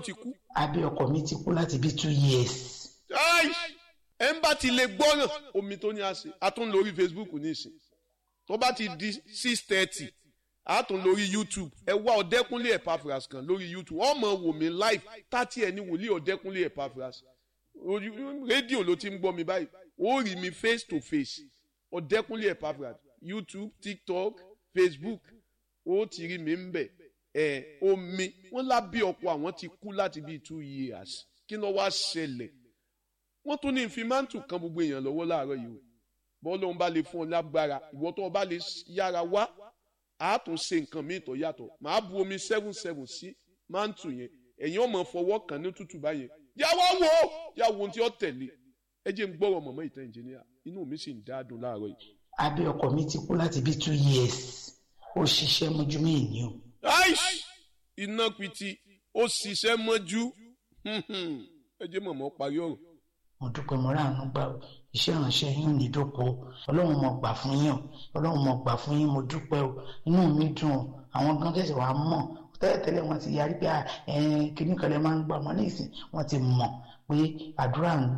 ti kú. abẹ́ ọkọ mi ti kú láti bí two years. Ai! ẹ ń bá ti lè gbọ́ràn omi tó ní a ṣe a tún lórí Facebook nísìn tó bá ti di six thirty a tún lórí YouTube ẹ wá ọ̀dẹ́kúnlé Epaphras kan lórí YouTube wọ́n mọ̀ wò mí live tátí ẹ ní wòlíì ọ̀dẹ́kúnlé Epaphras orí- rédíò ló ti ń gbọ́ mi báyìí ó rí mi face to face ọ̀dẹ́kúnlé Epaphras YouTube TikTok Facebook ó ti rí mi ń bẹ̀ ẹ̀ omi wọ́n lábí ọkọ̀ àwọn ti kú láti bíi two years kí ló wá ṣẹlẹ̀ wọ́n tún ní ìfimántù kan gbogbo èèyàn lọ́wọ́ láàárọ̀ yìí o bọ́ọ̀ lóun bá lè fún ọ lágbára ìwọ tó o bá lè yára wá a tún ṣe nǹkan míì tó yàtọ̀ màá bu omi seven seven sí mántù yẹn ẹ̀yin ọmọ fọwọ́ kan ní tútù báyẹn yà wá wò ó yà wò ohun tí ó tẹ̀lé ẹ jẹ́ ń gbọ́rọ̀ mọ̀mọ́ ìtàn ìjìnìyà inú mi sì ń dáadùn láàárọ̀ yìí. abẹ́ ọkọ mi ti kú láti bí two years ó ṣiṣẹ́ mọ́jú mí ní o. aish iná piti ó ṣiṣẹ́ mọ́jú ẹ jẹ́ mọ̀mọ́ parí ọ̀rọ̀ mo dúpẹ́ mo ráàánú gbà ó iṣẹ́ ìránṣẹ́ yín ò ní dóko o ọlọ́run mo gbà fún yín o ọlọ́run mo gbà fún yín mo dúpẹ́ o inú mi dùn o àwọn gan tẹ̀sí wàá mọ̀ tẹ́lẹ̀tẹ́lẹ̀ wọ́n ti yarí pé kíní kan lè máa ń gbà wọ́n ní ìsìn wọ́n ti mọ̀ pé àdúrà ń